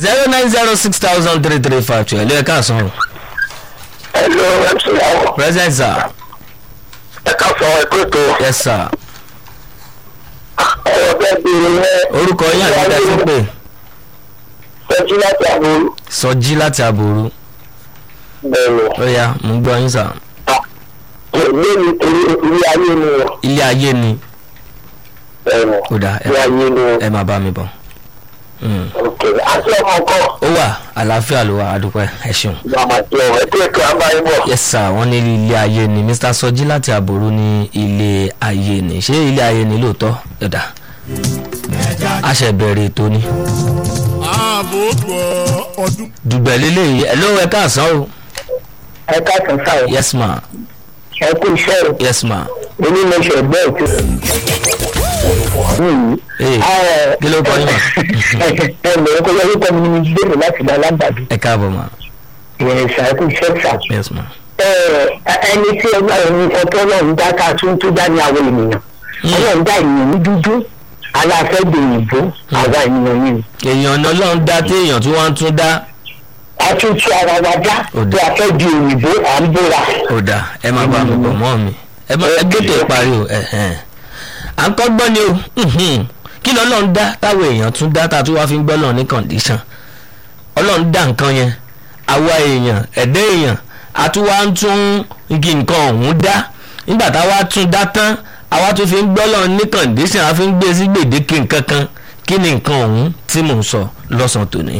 zero nine zero six thousand three three five two ẹ̀lú ẹ̀ka àsán o. Hello, MC Awo. present sir Ẹ ká sọ ẹ̀kọ́ ètò yes sir ọ̀rọ̀ bẹ́ẹ̀ bí ẹ orúkọ yín àti ìdá sí pé tọ́jú láti àbúrò. sọjí láti àbòrú Bẹ́ẹ̀ni. ó yá mo ń gbọ́ yín sir Ilé mi ilé ayé ni o. ilé ayé ni Bẹ́ẹ̀ni. ó dà Ilé ayé ni o. ẹ máa bá mi bọ̀ Mm. Ok. Àti ọmọ ọkọ. ó wà àlàáfíà ló wà àdúpẹ́ ẹ ṣeun. Màmá tí ọ̀rọ̀ ẹ̀kọ́ ètò àbáyé bọ̀. yes sir wọ́n ní ilé ayé ni mr sọjí láti àbòrú ní ilé ayé ni ṣé ilé ayé ni lóòótọ́ ẹ̀dá a ṣe bẹ̀rẹ̀ ètò ni ààbò gbọ́ ọdún. dùgbẹ̀ lélẹ̀ ẹ̀ ló ẹ káàsán o Ẹ ká sàn sáà. yes ma Ẹ kú iṣẹ́ o. yes ma Onímọ̀ṣẹ̀ bẹ́ẹ̀ tó. ee kí ló kọ yín ma Ẹ lè kó yẹ kó mi ní gbèrò láti dá lágbàdo. ẹ káàbọ̀ ma Ìrìn ìṣàkóso iṣẹ́ sà. yes ma ẹni tí ọgbà ẹni ọtọ náà ń dá ká tún tún dá ní àwọn ènìyàn ọlọ́run dá ènìyàn ní dúdú aláfẹ́dé òyìnbó àwa ènìyàn yìí èèyàn náà lọ́n dá téèyàn tí wọ́n tún dá a tún tú ara wa dá Ó bí dà. a fẹ́ di òyìnbó à ń bóra ó dà ẹ máa bá mi bọ̀ mọ́ mi ẹ má ẹ gbẹ́tò ìparí o ẹ̀hẹ́n. à ń kọ́ gbọ́ ni o mhm. kí lọ́lọ́run dá táwọn èèyàn tún dá tá a tún wá fi ń gbọ́ lọ́run ní kọ̀ǹdíṣàn ọlọ́run dá nǹkan yẹn àwa èèyàn ẹ̀dá èèyàn a tún wá ń tún igi nǹkan ọ̀hún dá nígbà táwa tún dá tán àwa tún fi ń gbọ́ lọ́run ní kọ̀ǹdíṣàn a fi ń gbé sí gbèdéke nǹkan kan kí ni nǹkan ọ̀hún tí mò ń sọ lọ́sàn-án tòní.